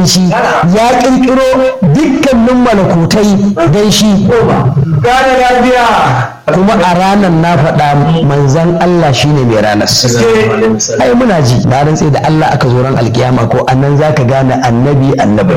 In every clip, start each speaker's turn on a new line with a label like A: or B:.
A: dan shi ya kirkiro dukkanin malakutai dan shi
B: gane lafiya
A: kuma a ranar na faɗa manzan Allah shine mai ranar ai muna ji na rantse da Allah aka zo ran alkiyama ko annan zaka gane annabi annabi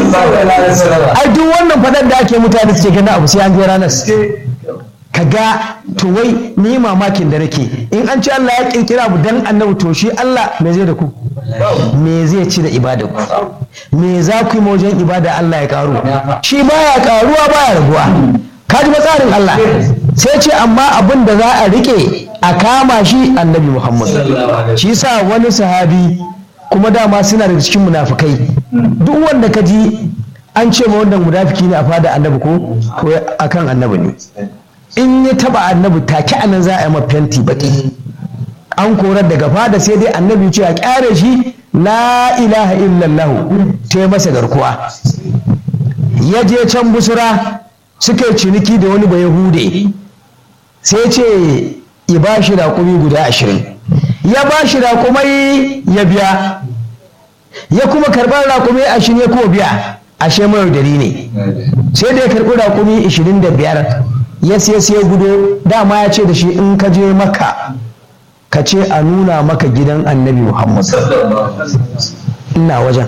A: ai duk wannan faɗar da ake mutane suke gani abu sai an je ranar ka ga to wai ni mamakin da nake in an ce Allah ya kirkira abu dan annabi to shi Allah me zai da ku me zai ci da ibada ku me za ku yi wajen ibada Allah ya karu shi baya karuwa baya raguwa ka ji tsarin Allah sai ce amma abin da za a rike a kama shi annabi Muhammad shi sa wani sahabi kuma dama suna da cikin munafukai duk wanda ka ji an ce ma wannan munafiki ne a fada annabi ko ko akan annabi ne in ya taba annabi take anan za a yi fenti baki an korar daga fada sai dai annabi ce a kyare shi la ilaha illallah ta masa garkuwa ya je can busura suka yi ciniki da wani bai hude sai ce ya ba shi raƙumi guda ashirin ya ba shi raƙumai ya biya ya kuma karɓar raƙumi ashirin ya kuma biya ashe mai dari ne sai da ya karɓi raƙumi ashirin da biyar ya siya siya gudo dama ya ce da shi in ka je maka ka ce a nuna maka gidan annabi muhammad ina wajen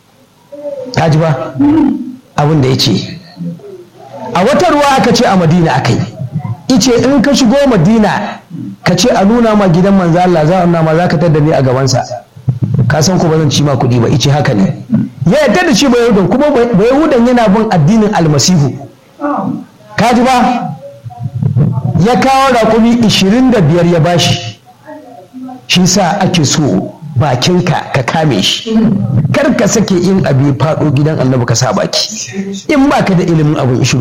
A: ta ji ba abin da ya ce a wata ruwa aka ce a madina aka yi ice in ka shigo madina ka ce a nuna ma gidan manzo Allah za a nuna ma za ka tada ni a gabansa ka san ko ba zan ci ma kuɗi ba ice haka ne ya yarda da shi ba yahudan kuma ba yahudan yana bin addinin almasihu ka ji ba ya kawo raƙumi 25 ya bashi shi sa ake so bakinka ka kame shi kar ka sake in abu faɗo gidan annabi ka sa baki in ba ka da ilimin abin shiru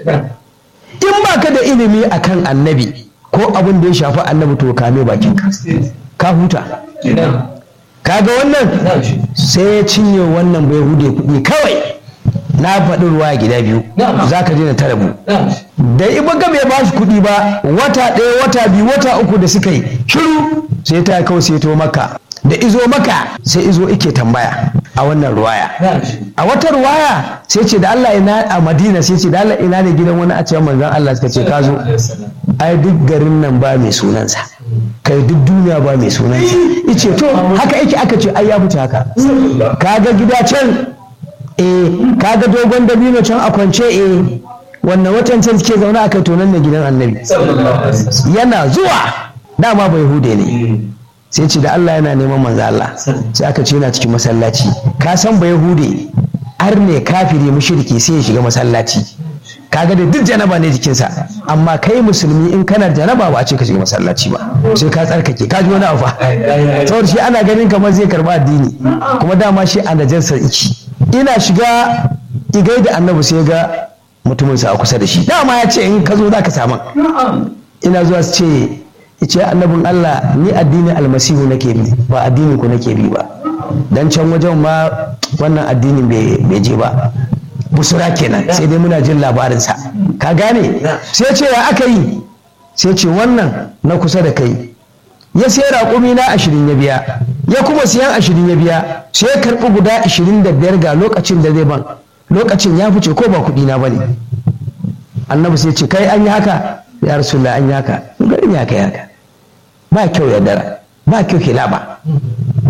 A: in ba ka da ilimi akan annabi ko abin da ya shafi annabi to kame bakinka ka huta kaga wannan sai ya cinye wannan bai hude kuɗi kawai na faɗi ruwa gida biyu za ka daina tara mu da iba ga bai ba shi kuɗi ba wata ɗaya wata biyu wata uku da suka yi shiru sai ta kawai sai to maka da izo maka sai izo ike tambaya a wannan ruwaya a wata ruwaya sai ce da Allah ina a Madina sai ce da Allah ina ne gidan wani a cikin manzon Allah suka ce ka zo ai duk garin nan ba mai sunansa kai duk duniya ba mai sunansa ice to haka yake aka ce ai ya mutu haka kaga gida can eh kaga dogon dabino can a kwance eh wannan watan can suke zaune a kai tonan ne gidan annabi yana zuwa dama bai hude ne sai ce da Allah yana neman manzo Allah sai aka ce yana cikin masallaci ka san bai hude har ne kafiri mushriki sai ya shiga masallaci kaga da duk janaba ne jikinsa amma kai musulmi in kana janaba ba a ce ka shiga masallaci ba sai ka tsarkake ka ji wani abu saboda shi ana ganin kamar zai karba addini kuma dama shi a najarsar iki ina shiga igai da annabi sai ga mutumin sa a kusa da shi dama ya ce in ka zo za ka samu ina zuwa su ce ce annabin Allah ni addinin almasihu nake bi ba addinin ku nake bi ba dan can wajen ma wannan addinin bai je ba busura kenan sai dai muna jin labarinsa ka gane sai ce ya aka yi sai ce wannan na kusa da kai ya sai raƙumi na ashirin ya biya ya kuma siyan ashirin ya biya sai ya karɓi guda ashirin da biyar ga lokacin da zai ban lokacin ya fice ko ba kuɗi na bane annabi sai ce kai an yi haka ya rasulullah an yi haka garin ya kai haka ba kyau ya dara ba kyau kilaba